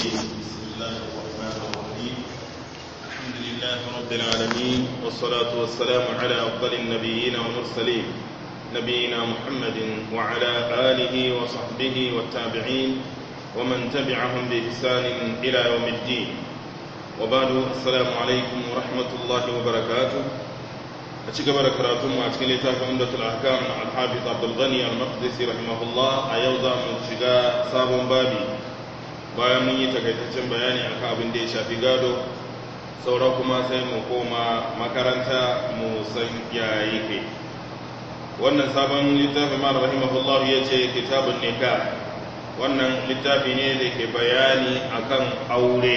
الرجيم بسم الله الرحمن الرحيم الحمد لله رب العالمين والصلاة والسلام على أفضل النبيين والمرسلين نبينا محمد وعلى آله وصحبه والتابعين ومن تبعهم بإحسان إلى يوم الدين وبعد السلام عليكم ورحمة الله وبركاته أشكى بركاته مع أشكى عمدة الأحكام الحافظ عبد الغني المقدسي رحمه الله أيضا من شقاء صاب بابي bayan mun yi takaitaccen bayani akan abin da ya shafi gado saura kuma sai mu koma makaranta mu san yayi kai wannan sabon littafi ma rahimahullah ya ce kitabun nikah wannan littafi ne da ke bayani akan aure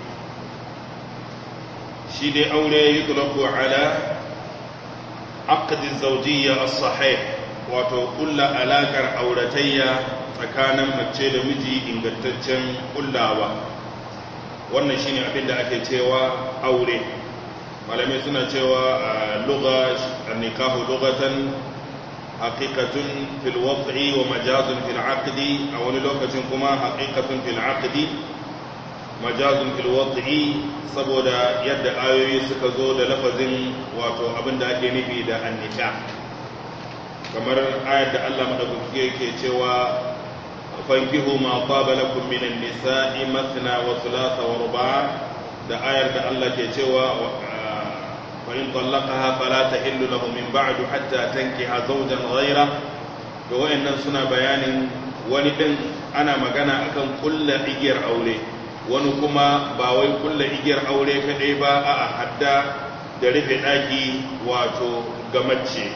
shi dai aure yutlaqu ala aqd az-zawjiyya as-sahih wato kulla alakar auratayya tsakanin mace da miji ingantaccen kullawa wannan shine abin da ake cewa aure malamai suna cewa lugha an-nikahu lughatan haqiqatun fil wad'i wa majazun fil 'aqdi a wani lokacin kuma haqiqatun fil 'aqdi majazun fil wad'i saboda yadda ayoyi suka zo da lafazin wato abin da ake nufi da an-nikah kamar ayar da Allah madaukaki yake cewa fankihu ma qaba lakum minan nisa'i mathna wa thulatha wa ruba' da ayar da Allah ke cewa wa in talaqaha fala tahillu lahu min ba'du hatta tankiha zawjan ghayra to wayannan suna bayanin wani din ana magana akan kullu igiyar aure wani kuma ba wai kullu igiyar aure kadai ba a'a hadda da rufe daki wato gamacce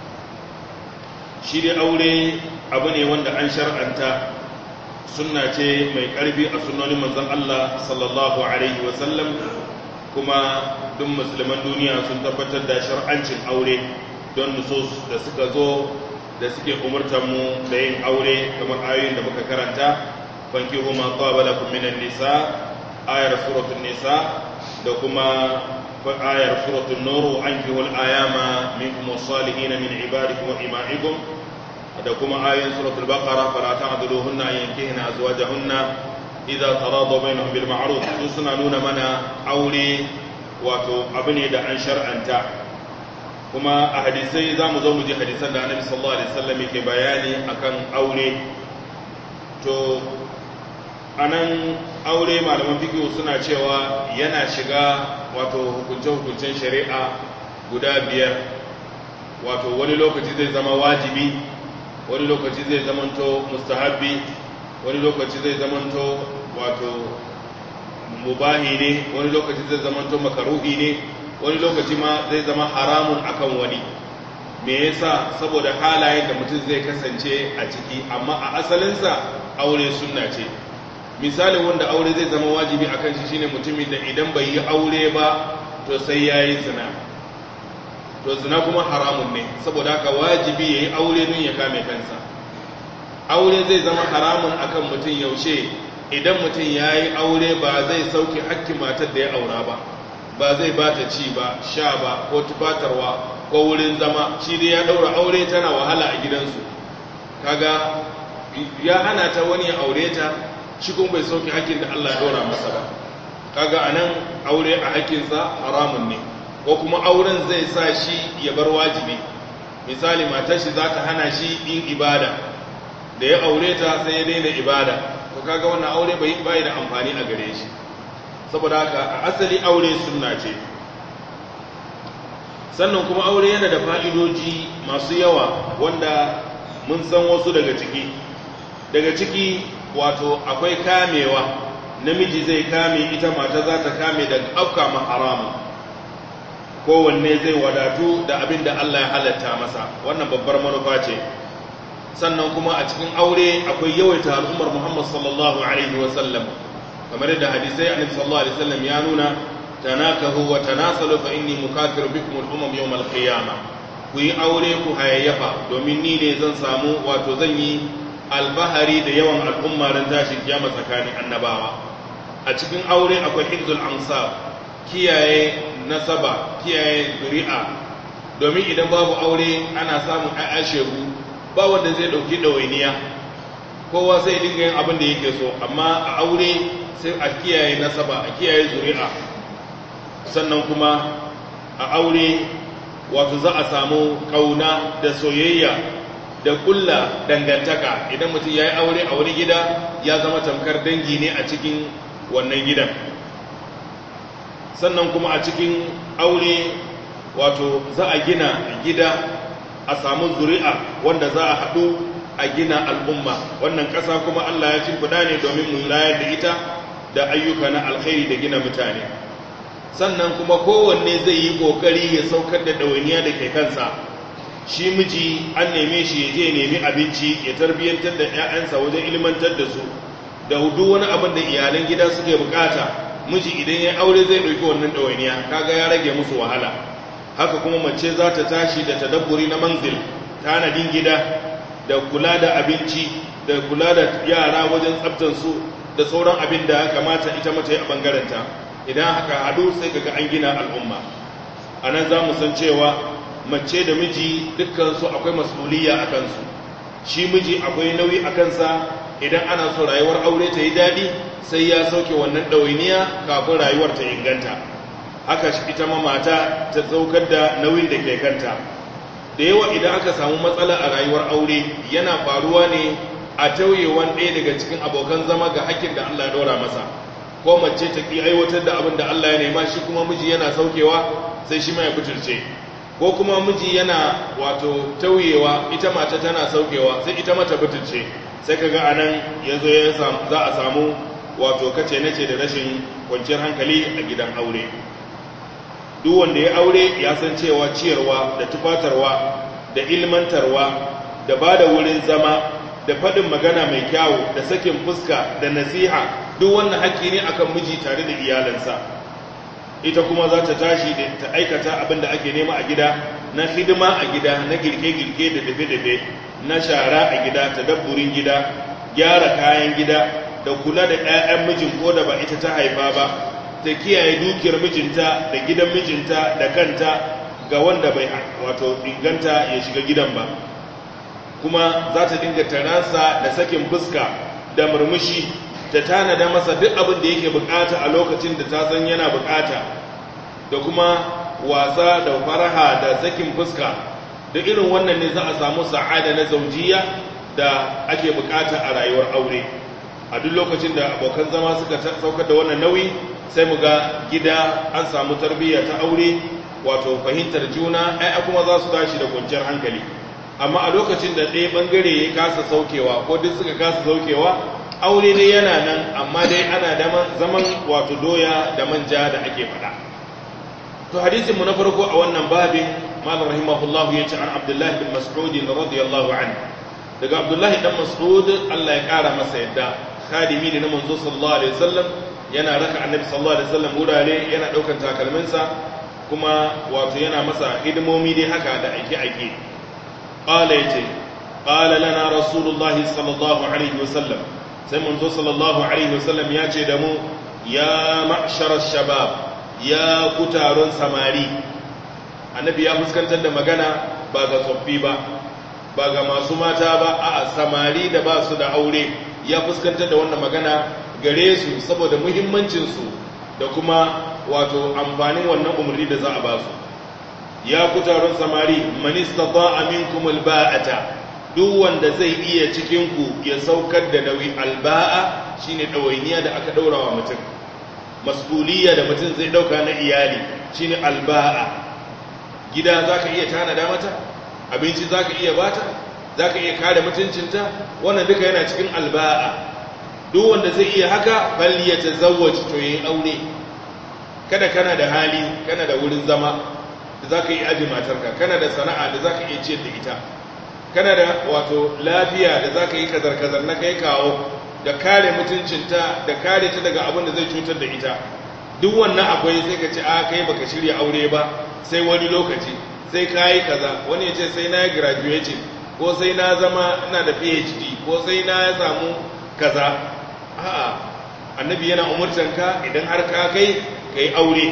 shi dai aure abu ne wanda an shar'anta sunna ce mai ƙarfi a sunnonin manzon Allah sallallahu alaihi wasallam kuma duk musulman duniya sun tabbatar da shar'ancin aure don nusus da suka zo da suke umurtar mu da yin aure kamar ayoyin da muka karanta fankihu ma qaba lakum minan nisa ayar suratul nisa da kuma ayar suratul nur ankihul ayama minkum was-salihin min ibadikum wa ima'ikum da kuma ayoyin suratul baqara fala ta'duluhunna yankihna azwajahunna idza taradu bainahum bil ma'ruf suna nuna mana aure wato abu ne da an shar'anta kuma a hadisai zamu zo mu ji hadisan da Annabi sallallahu alaihi wasallam yake bayani akan aure to anan aure malaman fiqh suna cewa yana shiga wato hukunce-hukuncen shari'a guda biyar wato wani lokaci zai zama wajibi wani lokaci zai zamanto mustahabbi wani lokaci zai zamanto wato mubahi ne wani lokaci zai zamanto makaruhi ne wani lokaci ma zai zama haramun akan wani me yasa saboda halayen da mutum zai kasance a ciki amma a asalinsa aure sunna ce misalin wanda aure zai zama wajibi akan shi shine mutumin da idan bai yi aure ba to sai yayi zina to zina kuma haramun ne saboda haka wajibi ya yi aure nun ya kame kansa aure zai zama haramun akan mutum yaushe idan mutum ya yi aure ba zai sauke hakkin matar da ya aura ba ba zai ba ta ci ba sha ba ko tufatarwa ko wurin zama shi dai ya daura aure tana wahala a gidansu kaga ya hana ta wani ya aure ta shi kuma bai sauke hakkin da Allah ya daura masa ba kaga anan aure a hakkinsa haramun ne ko kuma auren zai sa shi ya bar wajibi misali matar shi za ta hana shi yin ibada da ya aure ta sai ya daina ibada to kaga wannan aure bai bai da amfani a gare shi saboda haka a asali aure sunna ce sannan kuma aure yana da fa'idoji masu yawa wanda mun san wasu daga ciki daga ciki wato akwai kamewa namiji zai kame ita mata za ta kame daga afka ma haramun kowanne zai wadatu da abin da Allah ya halatta masa wannan babbar manufa ce sannan kuma a cikin aure akwai yawaita al'ummar Muhammad sallallahu alaihi wasallam kamar da hadisai annabi sallallahu alaihi wasallam ya nuna tanakahu wa tanasalu fa inni mukathir bikum al-umam yawm al-qiyamah ku yi aure ku hayayyafa domin ni ne zan samu wato zan yi albahari da yawan al'umma ran tashin kiyama tsakanin annabawa a cikin aure akwai hifzul ansab kiyaye nasaba kiyaye zuri'a domin idan babu aure ana samun ƴaƴa shegu ba wanda zai ɗauki ɗawainiya kowa sai dinga yin abin da yake so amma a aure sai a kiyaye nasaba a kiyaye zuri'a sannan kuma a aure wato za a samu kauna da soyayya da kulla dangantaka idan mutum ya yi aure a wani gida ya zama tamkar dangi ne a cikin wannan gidan sannan kuma a cikin aure wato za a gina gida a samu zuri'a wanda za a haɗu a gina al'umma wannan ƙasa kuma Allah ya cimfida ne domin mu layar da ita da ayyuka na alkhairi da gina mutane sannan kuma kowanne zai yi ƙoƙari ya saukar da ɗawainiya da ke kansa shi miji an neme shi ya je nemi abinci ya tarbiyyantar da 'ya'yansa wajen ilmantar da su da hudu wani abin da iyalan gida suke bukata miji idan ya aure zai ɗauki wannan ɗawainiya kaga ya rage musu wahala haka kuma mace za ta tashi da tadabburi na manzil tanadin gida da kula da abinci da kula da yara wajen tsabtansu da sauran abin da ya kamata ita mata a bangaranta idan haka hadu sai kaga an gina al'umma a nan za mu san cewa mace da miji dukkansu akwai masuliya a kansu shi miji akwai nauyi a kansa idan ana so rayuwar aure ta yi daɗi sai ya sauke wannan ɗawainiya kafin rayuwar ta inganta haka ita ma mata ta saukar da nauyin da ke kanta da yawa idan aka samu matsala a rayuwar aure yana faruwa ne a tauyewan ɗaya daga cikin abokan zama ga hakkin da Allah ya ɗora masa ko mace ta ƙi aiwatar da abin da Allah ya nema shi kuma miji yana saukewa sai shi ma ya butulce ko kuma miji yana wato tauyewa ita mata tana saukewa sai ita mata butulce sai kaga anan yazo ya za a samu wato kace nace da rashin kwanciyar hankali a gidan aure duk wanda ya aure ya san cewa ciyarwa da tufatarwa da ilmantarwa da ba da wurin zama da faɗin magana mai kyawu da sakin fuska da nasiha duk wannan haƙƙi ne akan miji tare da iyalansa ita kuma za ta tashi da ta aikata abin da ake nema a gida na hidima a gida na girke-girke da dafe-dafe na shara a gida ta dabburin gida gyara kayan gida da kula da 'ya'yan mijin ko da ba ita ta haifa ba ta kiyaye dukiyar mijinta da gidan mijinta da kanta ga wanda bai wato inganta ya shiga gidan ba kuma za ta dinga taransa da sakin fuska da murmushi ta tanada masa duk abin da yake bukata a lokacin da ta san yana bukata da kuma wasa da faraha da sakin fuska da irin wannan ne za a samu sa'ada na zaujiya da ake bukata a rayuwar aure a duk lokacin da abokan zama suka saukar da wannan nauyi sai mu ga gida an samu tarbiyya ta aure wato fahimtar juna ai kuma za su tashi da kwanciyar hankali amma a lokacin da ɗaya ɓangare ya kasa saukewa ko duk suka kasa saukewa aure dai yana nan amma dai ana da zaman wato doya da manja da ake faɗa to hadisin mu na farko a wannan babin malam rahimahullahu yace an abdullahi bin mas'ud radiyallahu anhu daga abdullahi dan mas'ud Allah ya kara masa yadda khadimi ne na manzo sallallahu alaihi wasallam yana raka annabi sallallahu alaihi wasallam wurare yana daukan takalminsa kuma wato yana masa hidimomi dai haka da aike aike qala yace qala lana rasulullahi sallallahu alaihi wasallam sai manzo sallallahu alaihi wasallam ya ce da mu ya ma'shar shabab ya ku taron samari annabi ya fuskantar da magana ba ga tsoffi ba ba ga masu mata ba a samari da ba su da aure ya fuskantar da wannan magana gare su saboda muhimmancinsu da kuma wato amfanin wannan umarni da za a ba su ya ku taron samari manista ba aminkum alba'ata duk wanda zai iya cikinku ya saukar da nauyi alba'a shine ɗawainiya da aka ɗaura wa mutum mas'uliyya da mutum zai ɗauka na iyali shine alba'a gida za ka iya tanada mata abinci za ka iya bata za ka iya kare mutuncinta wannan duka yana cikin alba'a duk wanda zai iya haka balli ya tazawwaci to yayin aure kada kana da hali kana da wurin zama da za ka yi aji matarka kana da sana'a da za ka iya ciyar da ita kana da wato lafiya da za ka yi kazar-kazar na kai kawo da kare mutuncinta da kare ta daga abin da zai cutar da ita duk wannan akwai sai ka ce a kai baka shirya aure ba sai wani lokaci sai ka yi kaza wani ya ce sai na yi graduating ko sai na zama ina da phd ko sai na samu kaza a'a annabi yana umurtanka idan har ka kai ka yi aure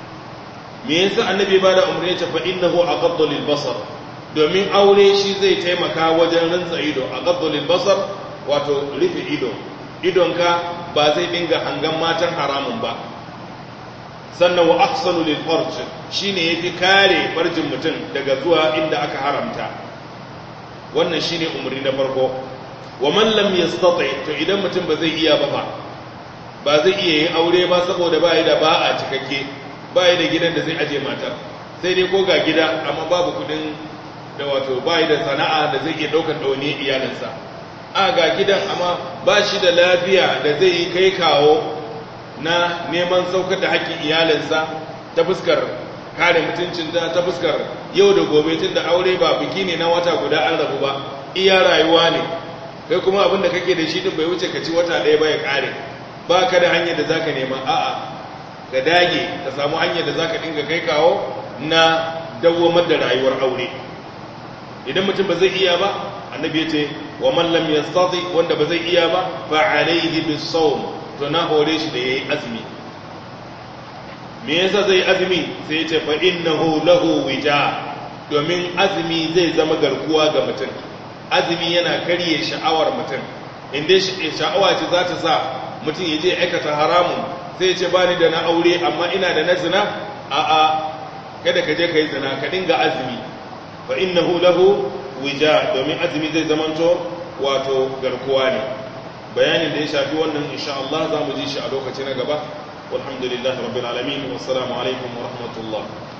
me yasa annabi ba da umarni ta fa innahu aqaddu lil basar domin aure shi zai taimaka wajen rantsa ido aqaddu lil basar wato rufe ido idonka ba zai dinga hangan matan haramun ba sannan wa ahsanu lil farj shine yafi kare farjin mutum daga zuwa inda aka haramta wannan shine umri na farko wa man lam yastati to idan mutum ba zai iya ba ba ba zai iya yin aure ba saboda ba da ba a cikakke ba da gidan da zai aje matar sai dai ko ga gida amma babu kudin da wato ba da sana'a da zai iya daukar dauni iyalinsa a ga gidan amma ba shi da lafiya da zai yi kai kawo na neman saukar da haƙƙin iyalinsa ta fuskar kare mutuncinta ta fuskar yau da gobe tun da aure ba biki ne na wata guda an rabu ba iya rayuwa ne kai kuma abin da kake da shi din bai wuce ka ci wata ɗaya ba ya ƙare ba ka da hanyar da za ka nema a'a ka dage ka samu hanyar da za ka dinga kai kawo na dawwamar da rayuwar aure idan mutum ba zai iya ba annabi ya ce wa man lam yastati wanda ba zai iya ba fa alayhi bis-sawm to na hore shi da yayi azumi me yasa zai azumi sai ya ce fa innahu lahu wija domin azumi zai zama garkuwa ga mutum azumi yana karye sha'awar mutum inda sha'awa ce za ta sa mutum ya je aikata haramun sai ya ce bani da na aure amma ina da na zina a'a kada ka je ka yi zina ka dinga azumi fa innahu lahu wija domin azumi zai zamanto wato garkuwa ne bayanin da ya shafi wannan insha Allah za mu ji shi a lokaci na gaba walhamdulillahi rabbil alamin wassalamu alaikum wa rahmatullah